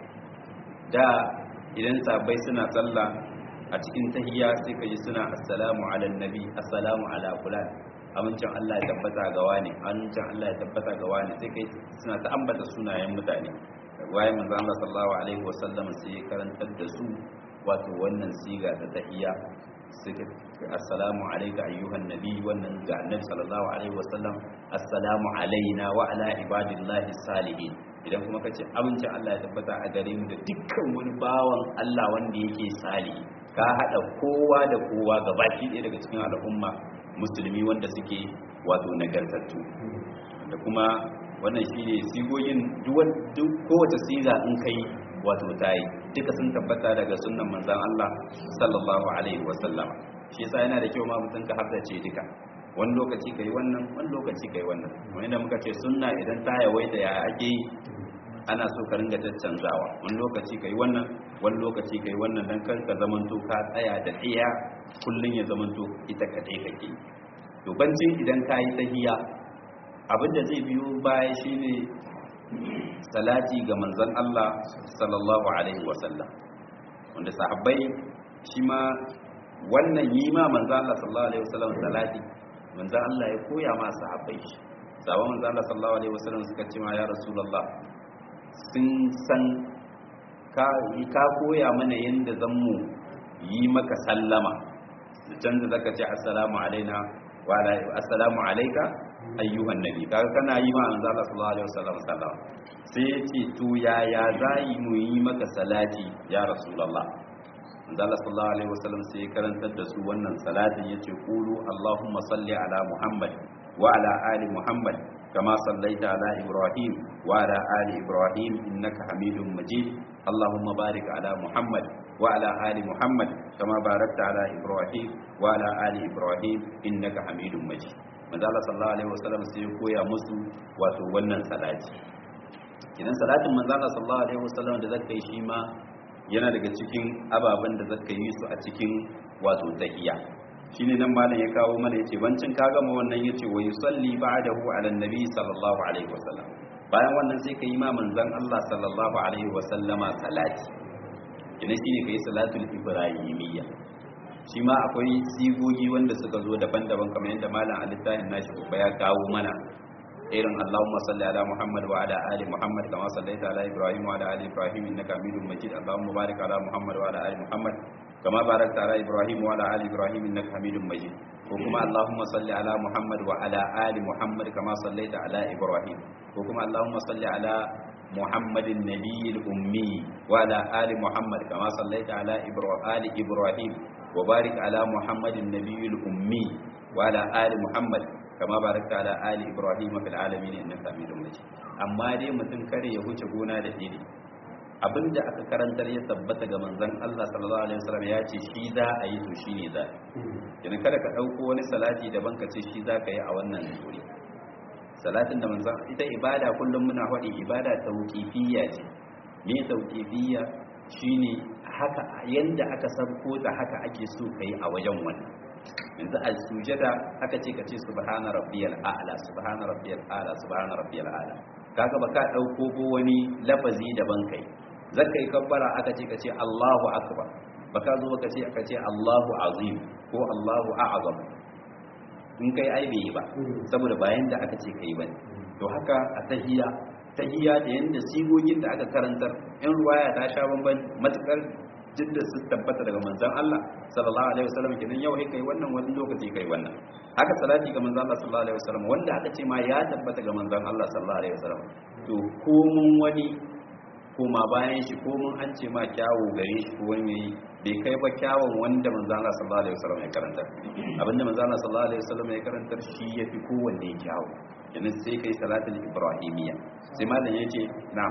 da idan sabai suna sallah a cikin tahiyya sai kaji suna assalamu ala nabi assalamu ala fulan amincin Allah ya tabbata ga wani amincin Allah ya tabbata ga wani sai kai suna ta ambata sunayen mutane waye manzo Allah sallallahu alaihi wasallam sai karantar da su wato wannan siga ta tahiyya suka assalamu alayka ayyuhan nabi wannan ga annabi sallallahu alaihi wasallam assalamu alaina wa ala ibadillahi salihin idan kuma kace amincin Allah ya tabbata a gare mu da dukkan wani bawan Allah wanda yake salihi ka hada kowa da kowa gabaki ɗaya daga cikin al'umma musulmi wanda suke wato nagartattu da kuma wannan shi ne sigogin duk kowace siga in kai wato ta yi duka sun tabbata daga sunan manzan Allah sallallahu alaihi wasallam shi yasa yana da kyau ma mutum ka haddace duka wani lokaci kai wannan wani lokaci kai wannan wani da muka ce sunna idan ta yawaita ya ake yi ana so ka ringa caccanzawa wani lokaci kai wannan wani lokaci kai wannan dan kar ka zamanto ka tsaya da tsaya kullun ya zamanto ita kadai kake to bancin idan ka yi tahiya abinda zai biyo baya shine salati ga manzon Allah sallallahu alaihi wasallam wanda sahabbai shi ma wannan yi ma manzon Allah sallallahu alaihi wasallam salati manzon Allah ya koya ma sahabbai shi sabon manzon Allah sallallahu alaihi wasallam suka ce ma ya rasulullah sun san ka ka koya mana yanda zan mu yi maka sallama da canza zaka ce assalamu alaina wa assalamu alayka ayyuhan nabi kaga kana yi ma manzo Allah sallallahu alaihi wasallam sallama sai ya ce to yaya zai mu yi maka salati ya rasulullah manzo Allah sallallahu alaihi wasallam sai ya karantar da su wannan salatin yace qulu allahumma salli ala muhammad wa ala ali muhammad kama sallaita ala ibrahim wa ala ali ibrahim innaka hamidum majid اللهم بارك على محمد وعلى آل محمد كما باركت على إبراهيم وعلى آل إبراهيم إنك حميد مجيد manzo Allah sallallahu alaihi wasallam sai ya koya musu wato wannan salati kinan salatin manzo Allah sallallahu alaihi wasallam da zaka yi shi ma yana daga cikin ababen da zaka yi su a cikin wato tahiyya shine nan malam ya kawo mana yace bancin ka gama wannan yace wa yusalli ba'dahu ala nabi sallallahu alaihi wasallam bayan wannan sai ka yi ma manzon Allah sallallahu alaihi wasallama salati kinan shine kai salatul ibrahimiyya shi ma akwai sigogi wanda suka zo daban-daban kamar yadda malam a littafin nashi ba ya kawo mana irin Allahumma salli ala Muhammad wa ala ali Muhammad kama sallaita ala Ibrahim wa ala ali Ibrahim innaka Hamidum Majid Allahumma barik ala Muhammad wa ala ali Muhammad kama barakta ala Ibrahim wa ala ali Ibrahim innaka Hamidum Majid ko kuma Allahumma salli ala Muhammad wa ala ali Muhammad kama sallaita ala Ibrahim ko kuma Allahumma salli ala محمد النبي الأمي وعلى آل محمد كما صليت على آل إبراهيم وبارك على محمد النبي الأمي وعلى آل محمد كما باركت على آل إبراهيم في العالمين إنك حميد مجيد amma dai mutum kare ya huce gona da iri abinda aka karantar ya tabbata ga manzon Allah sallallahu alaihi wasallam ya ce shi za a yi to shine za idan kada ka dauko wani salati daban ka ce shi za ka yi a wannan wuri salatin da manzon ita ibada kullum muna faɗi ibada tauqifiyya ce me tauqifiyya shine haka yanda aka sabko ta haka ake so kai a wajen wannan yanzu a sujada aka ce ka ce subhana rabbiyal a'la subhana rabbiyal a'la subhana rabbiyal a'la kaga baka dauko ko wani lafazi daban kai zaka yi kabbara aka ce ka ce Allahu akbar baka zo baka ce aka ce Allahu azim ko Allahu a'zam in kai ai bai ba saboda bayan da aka ce kai bane to haka a tahiyya tahiyya da yanda sigogin da aka karantar in ruwaya ta sha bamban matukar jidda su tabbata daga manzon Allah sallallahu alaihi wasallam kenan yau kai wannan wani lokaci kai wannan haka salati ga manzon Allah sallallahu alaihi wasallam wanda aka ce ma ya tabbata ga manzon Allah sallallahu alaihi wasallam to ko mun wani koma bayan shi ko mun an ce ma kyawu gare shi ko wani yayi bai kai ba kyawun wanda manzon Allah sallallahu alaihi wasallam ya karanta abinda manzon Allah sallallahu alaihi wasallam ya karantar shi yafi kowanne kyawu kenan sai kai salatul ibrahimiyya sai malam yace na'am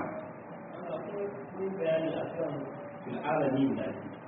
bayani akan fil alamin da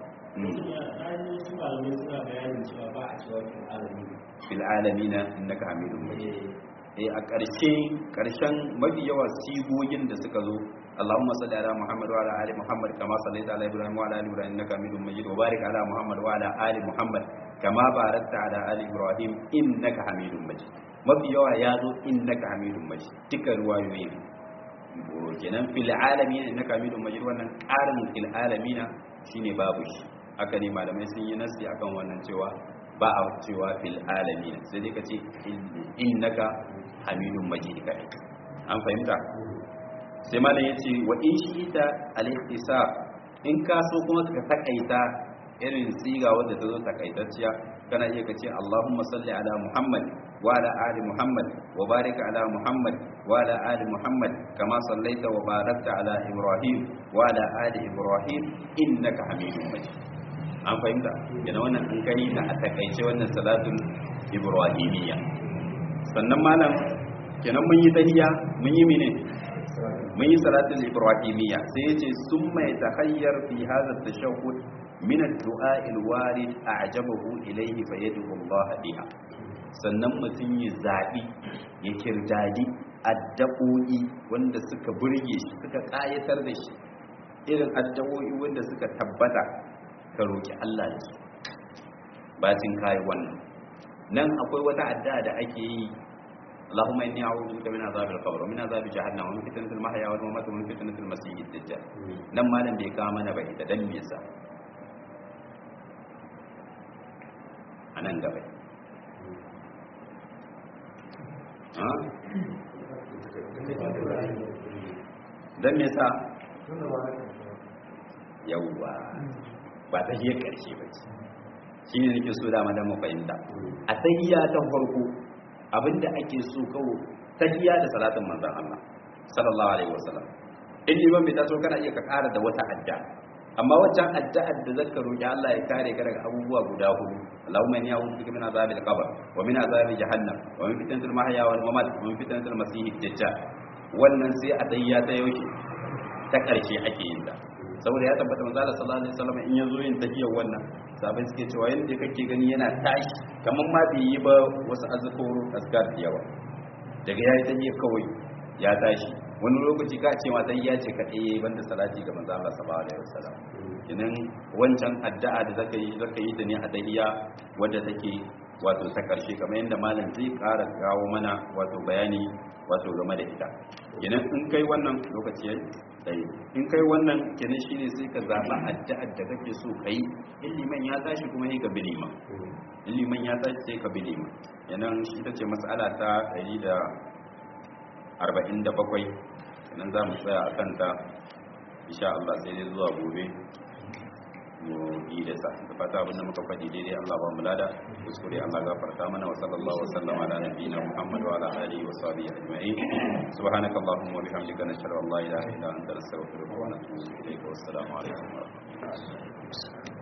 Rani su malamai suna bayanin cewa ba a cewa fil alamin. fil alamina innaka hamidun majid eh a ƙarshe ƙarshen mafi yawa sigogin da suka zo Allahumma salli ala Muhammad wa ala ali Muhammad kama sallaita ala Ibrahim wa ala ali Ibrahim innaka Hamidum Majid wa barik ala Muhammad wa ala ali Muhammad kama barakta ala ali Ibrahim innaka Hamidum Majid mafi yawa ya zo innaka Hamidum Majid duka ruwayoyi kenan fil alamin innaka Hamidum Majid wannan ƙarin fil alamin shine babu shi haka ne malamai sun yi nasi akan wannan cewa ba a cewa fil alamin sai dai ka ce innaka hamidun majid kai an fahimta sai malam yace wa in shi'ita al-ihtisab in ka so kuma ka takaita irin siga wanda ta zo takaitacciya kana iya kace Allahumma salli ala Muhammad wa ala ali Muhammad wa barik ala Muhammad wa ala ali Muhammad kama sallaita wa barakta ala Ibrahim wa ala ali Ibrahim innaka hamidun majid an fahimta yana wannan in kai na a takaice wannan salatul ibrahimiyya sannan malam kenan mun yi tahiyya mun yi mene mun yi salatul ibrahimiyya sai yace summa yatahayyar fi hadha at-tashahhud min ad-du'a al-warid a'jabahu ilayhi fa yad'u Allah biha sannan mutum ya zabi ya kirdadi addu'o'i wanda suka burge shi suka kayatar da shi irin addu'o'i wanda suka tabbata ka roki Allah da su bacin kai wannan nan akwai wata addu'a da ake yi اللهم اني اعوذ بك من عذاب القبر ومن عذاب جهنم ومن فتنه المحيا والممات ومن فتنه المسيح الدجال nan malam bai kawo mana ba ita dan me yasa anan gaba ha dan me yasa yawwa ba ta hiyar karshe ba ce shi ne nake so dama dan mu fahimta a tahiyya ta farko abinda ake so kawo tahiyya da salatin manzon Allah sallallahu alaihi wasallam in liman bai taso kana iya ka ƙara da wata adda amma waccan addu'ar da zaka roki Allah ya kare ka daga abubuwa guda hudu Allahumma inni a'udhu bika min azabil qabr wa min azabi jahannam wa min fitnatil mahya wal mamat wa min fitnatil masih dajjal wannan sai a tahiyya ta yauke ta karshe ake yin ta saboda ya tabbata manzo Allah sallallahu alaihi wasallam in yazo yin tahiyyar wannan sabai suke cewa yanda kake gani yana tashi kamar ma bai yi ba wasu azkuru askar da yawa daga yayi tahiyyar kawai ya tashi wani lokaci ka ce ma tahiyya ce kadai yayi banda salati ga manzo Allah sallallahu alaihi wasallam kinan wancan addu'a da zaka yi zaka yi ta ne a tahiyya wadda take wato ta karshe kamar yadda malam zai ƙara kawo mana wato bayani wato game da ita kinan in kai wannan lokaci yayi tsaye in kai wannan kenan shine sai ka zaba addu'ar da kake so kai in liman ya tashi kuma sai ka bi liman in liman ya tashi sai ka bi liman yanan shi ita ce mas'ala ta 147 kenan za mu tsaya a kanta insha Allah sai dai zuwa gobe mu yi da sa da fata abinda muka faɗi daidai Allah ba mu lada kuskure Allah gafarta mana wa sallallahu wa sallama ala nabiyina Muhammad wa ala alihi wa sahbihi ajma'in subhanaka allahumma wa bihamdika nashhadu an la ilaha illa anta nastaghfiruka wa natubu ilayka wa assalamu alaikum wa rahmatullahi